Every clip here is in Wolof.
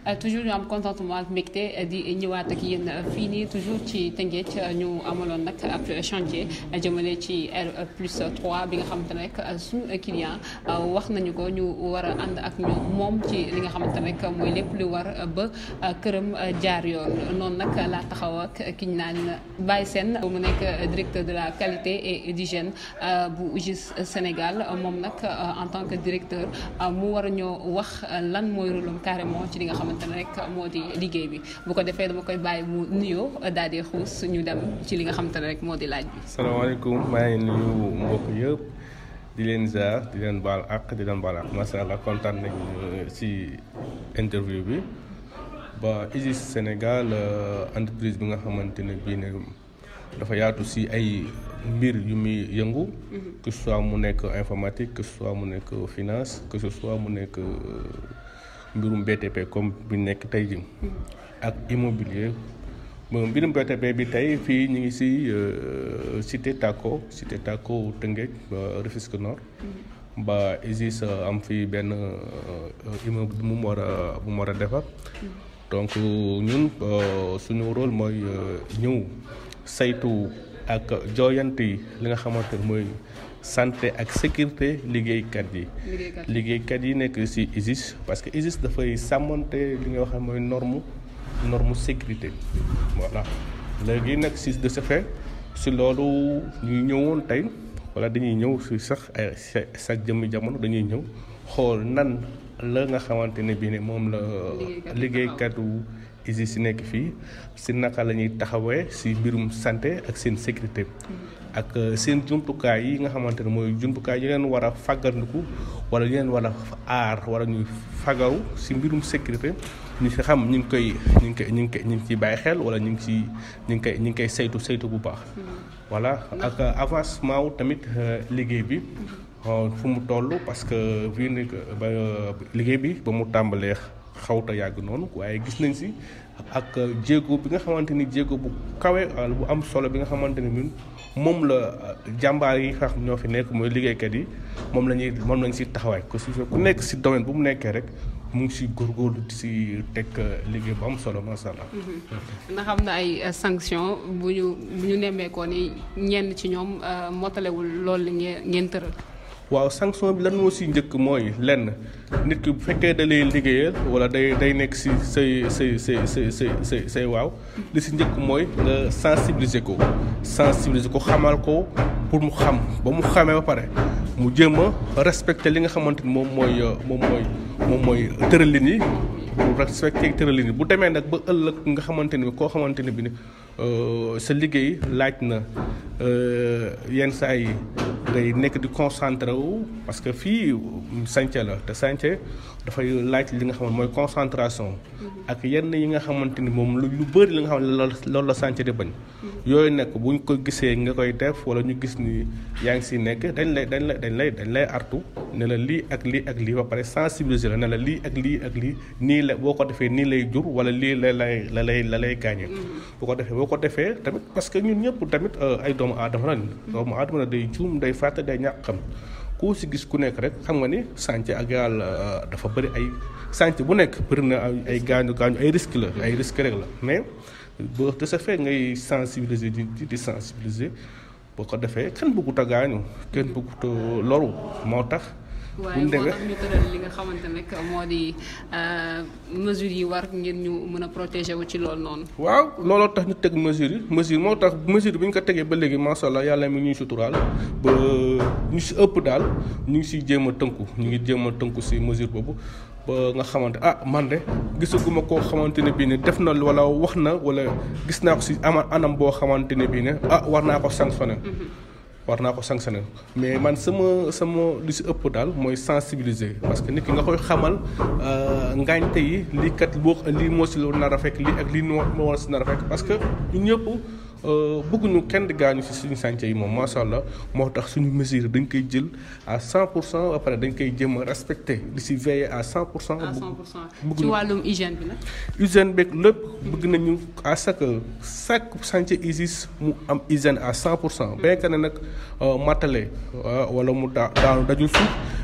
toujours ñu am contentement ak mbégte di ñëwaat ak yéen fii nii toujours ci Tëngéej ñu amaloon nag ab chantier jëmale ci R plus 3 bi nga xamante ne rek suñu client wax nañu ko ñu war a ànd ak ñu moom ci li nga xamante ne rek mooy lépp lu war ba këram jaar yoon noonu nag laa taxaw ak ki ñu naan Baye Sène mu nekk directeur de la qualité et d'hygiène bu UGIS Sénégal moom nag en tant que directeur mu war a ñoo wax lan mooy rôle am carrément ci li nga xamante ne rek moo di liggéey bi bu ko defee dama koy bàyyi mu nuyoo daal di xuus ñu dem ci li nga xamante ne rek moo di laaj bi. salaamaaleykum maa ngi nuyu mbokk yëpp di leen ziar di leen baal àq di leen baal àq macha allah kontaan nañu ci interview bi ba UGIS Sénégal entreprise bi nga xamante ne bii ne dafa yaatu ci ay mbir yu muy yëngu. que ce soit mu nekk informatique que ce soit mu nekk finance que ce soit mu nekk. mbirum BTP comme bi nekk tey jii ak immobilier mbirum BTP bi tey fii ñu ngi ci cité Taco cité Taco Tëngéej ba Rufisque Nord ba UGIS am fii benn immeuble bu mu war a bu mu war a defar donc ñun suñu rôle mooy ñëw saytu ak jooyanti li nga xamante ne mooy santé ak sécurité liggéeykat yi. liggéeykat yi nekk ci UGIS parce que UGIS dafay sàmmante li nga xam mooy norme norme sécurité voilà léegi nag ci de ce fait ci loolu ñuy ñëwoon tey walla dañuy ñëw ci sax ay sax jëmmi jamono dañuy ñëw xool nan la nga xamante ne bii ne moom la liggéeykatu UGIS yi nekk fii ci naka la ñuy taxawee ci mbirum santé ak seen sécurité ak seen jumtukaay yi nga xamante ne mooy jumtukaay yi leen war a fàggandiku wala yi leen war a aar wala ñuy fagaru ci mbirum sécurité ñu ci xam ñu ngi koy ñu ngi koy ñu ngi koy ñu ngi ciy bàyyi xel wala ñu ngi ciy ñu ngi koy ñu ngi koy saytu saytu bu baax. voilà ak avancement wu tamit liggéey bi fu mu toll parce que fii ni ba liggéey bi ba mu tàmbalee xawta yàgg noonu waaye gis nañ ci ak jéego bi nga xamante ni jéego bu kawe bu am solo bi nga xamante ni ñun moom la jàmbaar yi nga xam ñoo fi nekk mooy liggéeykat yi moom la ñuy moom lañ ci taxawaay ku si ku nekk ci domaine bu mu nekkee rek mu ngi ci góorgóorlu di ci teg liggéey bu am solo macha allah. ndax am na ay sanction bu ñu bu ñu nemmeekoo ni ñenn ci ñoom motalewul loolu ngeen ngeen tëral. waaw sanction bi lan moo ci njëkk mooy lenn nit ki bu fekkee da lay liggéeyal walla day day nekk ci say say say say say say say waaw li ci njëkk mooy nga sensibiliser ko sensibiliser ko xamal ko pour mu xam ba mu xamee ba pare mu jéem a respecter li nga xamante ni moom mooy moom mooy moom mooy tëralin yi bu respecter tëralin yi bu demee nag ba ëllëg nga xamante ni koo xamante ni bi ne sa liggéey laaj na yenn saa yi ngay nekk di concentré wu parce que fii sànce la te sànce dafay laaj li nga xam ne mooy concentration ak yenn yi nga xamante ni moom lu lu bëri li nga xam ne loolu la sànce di bañ yooyu nekk buñ ko gisee nga koy def wala ñu gis ni yaa ngi si nekk dañ lay dañ lay dañ lay dañ lay artu ne la lii ak lii ak lii ba pare sensibiliser la ne la lii ak lii ak lii nii la boo ko defee nii lay jur wala lii la lay la lay la lay gaañee bu ko defee boo ko defee tamit parce que ñun ñëpp tamit ay doomu aadama lañ doomu aadama la day juum day fàtte day ñàkk xam ku si gis ku nekk rek xam nga ni sànc ak yàlla dafa bëri ay sànc bu nekk bëri na ay gaañu gaañu ay risque la ay risque rek la mais boo de ce fait ngay sensibiliser di di sensibiliser boo ko defee kenn bëggut a gaañu kenn bëggut a loru moo tax waaye moo tax ñu tëral li nga xamante ne moo di mesures yi war ngir ñu mën a protéger wu ci loolu noonu. waaw looloo tax ñu teg mesures yi mesure moo tax mesure bi ñu ko tegee ba léegi macha allah yàlla mi ñuy suturaal ba ñu si ëpp daal ñu ngi siy jéem a tënku ñu ngi jéem a tënku si mesure boobu. ba nga xamante ah man de gisaguma koo xamante ne bii ne def na wala wax na wala gis naa ko si ama anam boo xamante ne bii ne ah war naa ko sanctionner. war naa ko sanctionné mais man sama sama li si ëpp daal mooy sensibiliser parce que nit ki nga koy xamal ngaañte yi lii kat boo lii moo si nar a fekk lii ak lii moo moo war si nar a fekk parce que ñun ñëpp bëgguñu kenn di gaañu si suñu sànce yi moom macha allah moo tax suñu mesure dañ koy jël à 100 pour cent ba pare dañ koy jëm a respecté di si veiller à 100 pour cent. à 100 pour cent ci wàllum hygiène bi nag. hygiène beeg lépp bëgg nañu à chaque chaque chantier UGIS mu am hygiène à 100 pour cent bien que ne nag matale wala mu daa daanu dajul suuf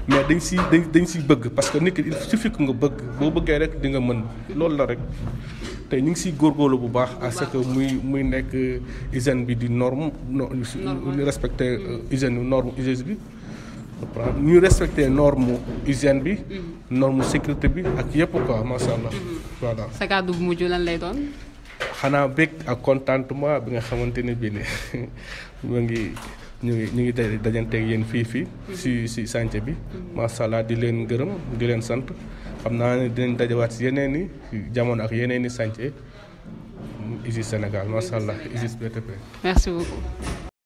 mais dañ si dañ dañ si bëgg parce que nit ki il suffit que nga bëgg boo bëggee rek di nga mën loolu la rek te ñu ngi siy góorgóorlu bu baax à ce que muy muy nekk hygiène bi di norme ñu respecté hygiène norme hygiène bi ñu respecté norme hygiène bi norme sécurité bi ak yëpp quoi macha allah voilà sa kàddu bu mujj lan lay doon xanaa bég ak contentement bi nga xamante ne bii ne mu ngi ñu ngi ñu ngi dajanteeg yéen fii fii si si chantier bi macha allah di leen gërëm di leen sant xam naa ne dinañ dajawaat si yeneen i jamono ak yeneen i chantier ISIS Sénégal macha allah ISIS BTP merci beaucoup